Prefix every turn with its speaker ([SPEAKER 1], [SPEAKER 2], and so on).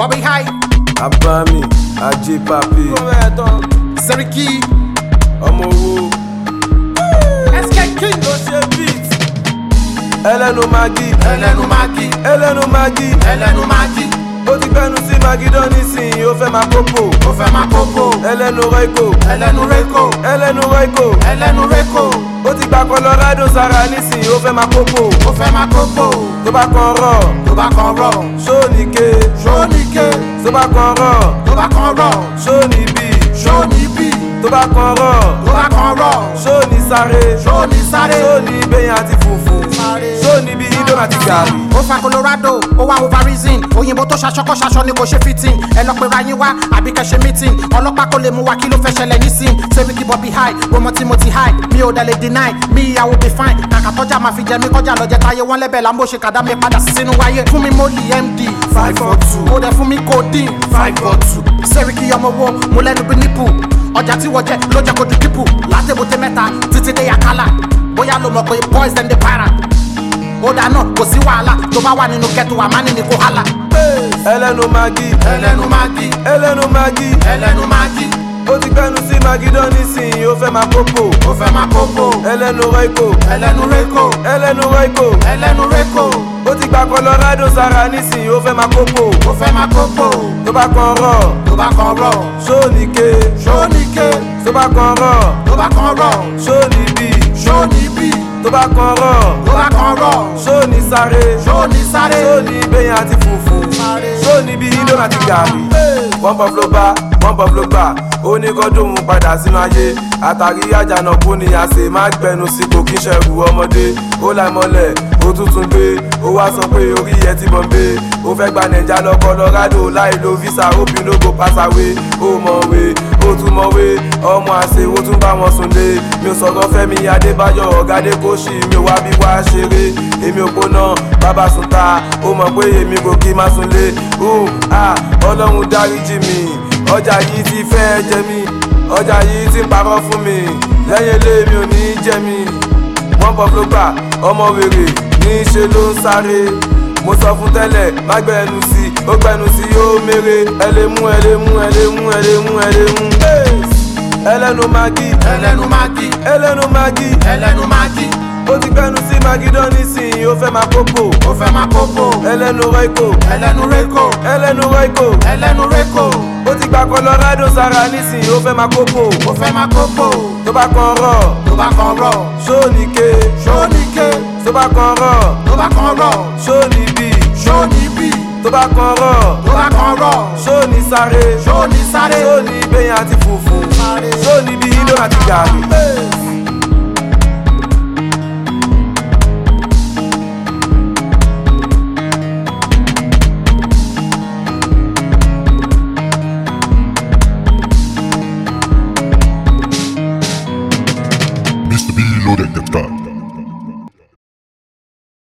[SPEAKER 1] Bobby High,
[SPEAKER 2] abami ajé papi
[SPEAKER 1] Seriki,
[SPEAKER 2] ọmọ owó
[SPEAKER 1] SK King,
[SPEAKER 2] ló ṣe beat ẹlẹ́nu magi
[SPEAKER 1] ẹlẹ́nu magi,
[SPEAKER 2] ẹlẹ́nu magi
[SPEAKER 1] ẹlẹ́nu magi,
[SPEAKER 2] ó ti gbẹnu sí magidán nísìnyí ó fẹ́ máa kókò
[SPEAKER 1] ó fẹ́ máa kókó,
[SPEAKER 2] ẹlẹ́nu rẹ́kò
[SPEAKER 1] ẹlẹ́nu reko,
[SPEAKER 2] ẹlẹ́nu rẹ́kò
[SPEAKER 1] ẹlẹ́nu reko,
[SPEAKER 2] ó ti gba colorado sára nísìnyí ó fẹ́ máa kókò
[SPEAKER 1] ó fẹ́ máa kókó,
[SPEAKER 2] tó bá kan rọ̀
[SPEAKER 1] tó bá kan rọ̀,
[SPEAKER 2] sóníke
[SPEAKER 1] ṣóníke,
[SPEAKER 2] tó bá kan rọ̀
[SPEAKER 1] tó bá kan rọ̀,
[SPEAKER 2] sóníbì
[SPEAKER 1] ṣóníbì,
[SPEAKER 2] tó bá kan rọ̀
[SPEAKER 1] tó bá kan rọ̀,
[SPEAKER 2] sóní sáré
[SPEAKER 1] ṣóní sáré,
[SPEAKER 2] sóní bẹ́yìn àti fùfú sóní bí indomie àti gàrí.
[SPEAKER 1] ó fa colorado ó wá overreason òyìnbó tó ṣaṣọkọ ṣaṣọ ni kò ṣe fitting ẹ lọ pera yín wá àbí kẹ ṣe meeting ọlọ́pàá kò lè mú wa kí ló fẹ́ ṣẹlẹ̀ nísìn Seriki Bobby high gbọmọ tí mo ti high mi ò dẹ̀ lè deny mi ìyàwó be fine kàkà tọ́jà máa fi jẹ mí kọjá lọ́jẹ́ táyé wọ́n lẹ́bẹ̀ lámbó ṣe kàdá mi padà sínú wáyé fún mi mọ́lì md five four two ó dẹ̀ fún mi codeine five four two Seriki ọmọ wo mo lẹ́nu bí nípù ọjà tí wọ́n jẹ ló jẹ́ kó di dípù látẹ̀bùtẹ̀ mẹ́ta títí dé yàkálà bóyá ló mọ̀ pé boys dem dey para ó dáná kò sí wàhálà tó bá wà nínú kẹtù àmánì ní kò hálà.
[SPEAKER 2] ẹlẹ́nu magi
[SPEAKER 1] ẹlẹ́nu magi
[SPEAKER 2] ẹlẹ́nu magi
[SPEAKER 1] ẹlẹ́nu magi
[SPEAKER 2] ó ti gbẹnu sí magidán nísìnyí ó fẹ́ máa kókò
[SPEAKER 1] ó fẹ́ máa kókó
[SPEAKER 2] ẹlẹ́nu rẹ́kò
[SPEAKER 1] ẹlẹ́nu reko
[SPEAKER 2] ẹlẹ́nu rẹ́kò
[SPEAKER 1] ẹlẹ́nu reko
[SPEAKER 2] ó ti gba colorado sára nísìnyí ó fẹ́ máa kókò
[SPEAKER 1] ó fẹ́ máa kókó
[SPEAKER 2] tó bá kan rọ̀
[SPEAKER 1] tó bá kan rọ̀
[SPEAKER 2] sóníke
[SPEAKER 1] ṣóníke
[SPEAKER 2] tó bá kan rọ̀
[SPEAKER 1] tó bá kan rọ̀
[SPEAKER 2] sóníbì
[SPEAKER 1] ṣóníbì
[SPEAKER 2] tó bá kan rọ̀
[SPEAKER 1] tó bá kan rọ̀
[SPEAKER 2] sóní sáré
[SPEAKER 1] ṣóní sáré
[SPEAKER 2] sóní bẹ́yìn àti fùfú sóní bí indomie àti gàrí. wọ́n bọ̀ fúlọ́ bá wọ́n bọ̀ fúlọ́ bá ó ní kọ́ dóhun padà sínú ayé àtàrí àjànàkú ni àṣẹ má gbẹnu sí kò kí n ṣẹ̀rù ọmọdé ó láì mọ́lẹ̀ ó tuntun gbé ó wá sọ pé orí ẹ ti bọ̀m̀bé ó fẹ́ gba nàìjà lọ Colorado láì lo visa hope you no go pass away ó mọ̀wé ó tún mọ̀wé ọmọ àṣẹ ó tún bá wọn sùn lé mi ò sọ̀rọ̀ Fẹ́mi Adébáyọ̀ ọ̀gádé kò ṣì mi ò wá bí wá ṣeré èmi ò gbóná bàbá sùn ta ó mọ̀ pé èmi kò kí má sùn lé ọlọ́run dáríjì mi ọjà yìí ti fẹ́ jẹ mí ọjà yìí ti parọ́ fún mi lẹ́yìn ilé mi ò ní jẹ mí wọ́n bọ̀ ló gbà ọmọ wèrè ní í ṣe ló ń sáré mo sọ fún tẹ́lẹ̀ má gbẹnu sí i ó gbẹnu sí i ó mèrè ẹ lè mú ẹ lè mú ẹ lè mú ẹ lè mú ẹ lè mú. ẹlẹ́nu magi
[SPEAKER 1] ẹlẹ́nu magi
[SPEAKER 2] ẹlẹ́nu magi
[SPEAKER 1] ẹlẹ́nu magi
[SPEAKER 2] ó ti gbẹnu sí magidán nísìnyí ó fẹ́ máa kókò
[SPEAKER 1] ó fẹ́ máa kókó
[SPEAKER 2] ẹlẹ́nu rẹ́kò
[SPEAKER 1] ẹlẹ́nu reko
[SPEAKER 2] ẹlẹ́nu rẹ́kò
[SPEAKER 1] ẹlẹ́nu reko
[SPEAKER 2] ó ti gba colorado sára nísìnyí ó fẹ́ máa kókò
[SPEAKER 1] ó fẹ́ máa kókó
[SPEAKER 2] tó bá kan rọ̀
[SPEAKER 1] tó bá kan rọ̀
[SPEAKER 2] sóníke
[SPEAKER 1] ṣóníke
[SPEAKER 2] tó bá kan rọ̀
[SPEAKER 1] tó bá kan rọ̀
[SPEAKER 2] sóníbì
[SPEAKER 1] ṣóníbì
[SPEAKER 2] tó bá kan rọ̀
[SPEAKER 1] tó bá kan rọ̀
[SPEAKER 2] sóní sáré
[SPEAKER 1] ṣóní sáré
[SPEAKER 2] sóní bẹ́yìn àti fùfú sóní bí indomie àti gàrí.